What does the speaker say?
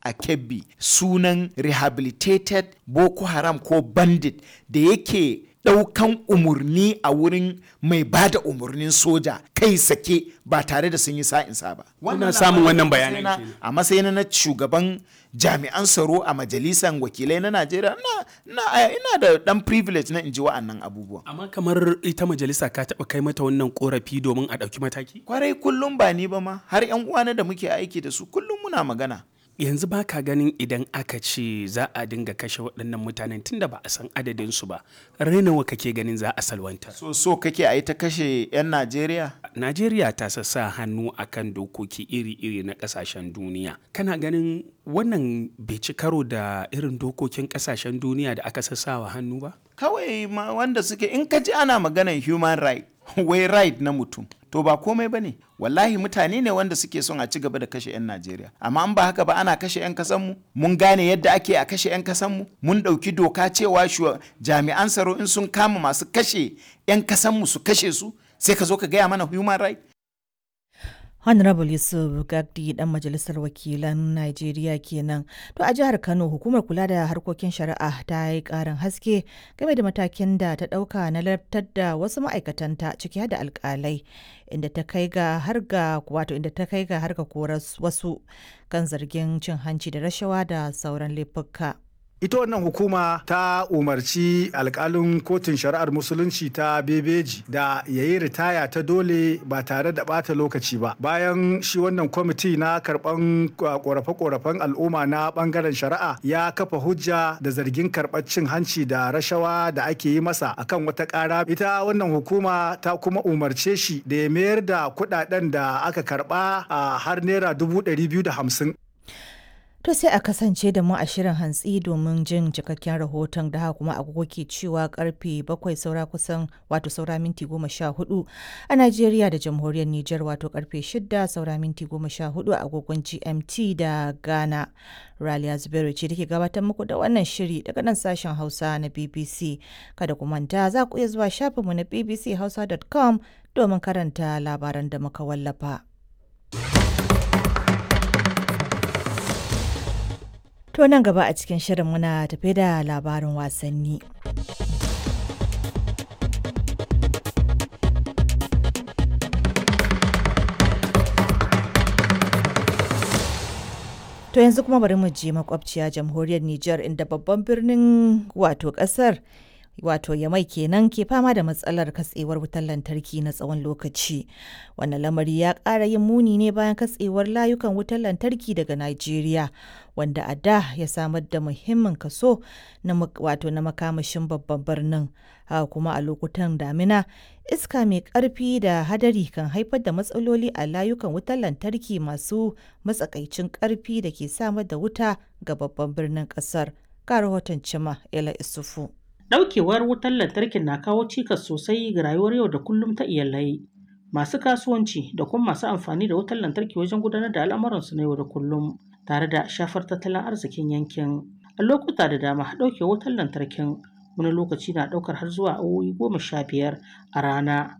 a kebbi sunan rehabilitated boko haram ko bandit da yake ɗaukan umarni a wurin mai ba da umarnin soja kai sake ba tare da sun yi sa'insa ba. Kuna samun wannan a bayanan matsayina- kenan. A matsayin na shugaban jami'an tsaro a majalisar wakilai na Najeriya na, na, ina da ɗan privilege na in ji wa'annan abubuwan. amma kamar ita majalisa ka taɓa kai mata wannan korafi domin a ɗauki mataki Kwarai kullum ba ni ba ma har 'yan uwana da muke aiki da su kullum muna magana. yanzu ba ka ganin idan aka ce za a dinga kashe waɗannan mutanen tunda ba a san adadinsu ba rainawa kake ganin za a salwanta So so kake a yi ta kashe 'yan Najeriya? najeriya ta sassa hannu akan dokoki iri-iri na ƙasashen duniya kana ganin wannan bai ci karo da irin dokokin ƙasashen duniya da aka sassawa hannu ba kawai ma wanda suke in ka ji ana maganar human right wai right na mutum to ba komai ba ne wallahi mutane ne wanda suke son a ci gaba da kashe 'yan najeriya amma an ba haka ba ana kashe 'yan kasanmu mun gane yadda ake a kashe 'yan kasanmu mun ɗauki doka cewa shuwa- jami'an tsaro in sun kama masu kashe 'yan kasanmu su kashe su sai ka zo ka gaya mana human right Honorable Yusuf Gagdi dan majalisar wakilan Najeriya kenan. To a jihar Kano hukumar kula da harkokin shari'a ta yi karin haske game da matakin da ta dauka na lartar da wasu ma'aikatanta ciki har da alkalai inda ta kai ga har ga wato inda ta kai ga har ga korar wasu kan zargin cin hanci da rashawa da sauran laifuka. ita wannan hukuma ta umarci alkalin kotun shari'ar musulunci ta bebeji da ya yi ritaya ta dole ba tare da bata lokaci ba bayan shi wannan kwamiti na karban korafe-korafen al'umma na bangaren shari'a ya kafa hujja da zargin karɓar cin hanci da rashawa da ake yi masa akan wata ƙara ita wannan hukuma ta kuma umarce shi da ya mayar da kuɗaɗen da aka karɓa a har naira dubu ɗari biyu da hamsin To sai a kasance da mu a shirin hantsi domin jin cikakken rahoton da haka kuma agogo ke cewa karfe bakwai saura kusan wato saura minti goma sha hudu a Najeriya da jamhuriyar Nijar wato karfe shida saura minti goma sha hudu a agogon GMT da Ghana. Raliya Zubairu ce take gabatar muku da wannan shiri daga nan sashen Hausa na BBC. Kada ku manta za ku iya zuwa shafinmu na bbchausa.com domin karanta labaran da muka wallafa. To nan gaba a cikin shirin muna tafe da labarin wasanni. To yanzu kuma bari mu je makwabciya jamhuriyar Nijar inda babban birnin wato kasar wato yamai kenan ke fama da matsalar katsewar wutar lantarki na tsawon lokaci wannan lamari ya ƙara yin muni ne bayan katsewar layukan wutar lantarki daga Najeriya wanda a da ya samar da muhimmin kaso na wato na makamashin babban birnin haka kuma a lokutan damina iska mai ƙarfi da hadari kan haifar da matsaloli a layukan wutar lantarki masu matsakaicin ƙarfi da ke samar da wuta ga babban birnin ƙasar ga rahoton cima ela isufu Ɗaukewar wutar lantarkin na kawo cikas sosai ga rayuwar yau da kullum ta iyalai, masu kasuwanci da kuma masu amfani da wutar lantarki wajen gudanar da al'amuransu na yau da kullum, tare da shafar tattalin arzikin yankin. A lokuta da dama ɗaukewar wutar lantarkin wani lokaci na ɗaukar har zuwa awowi goma sha biyar a rana,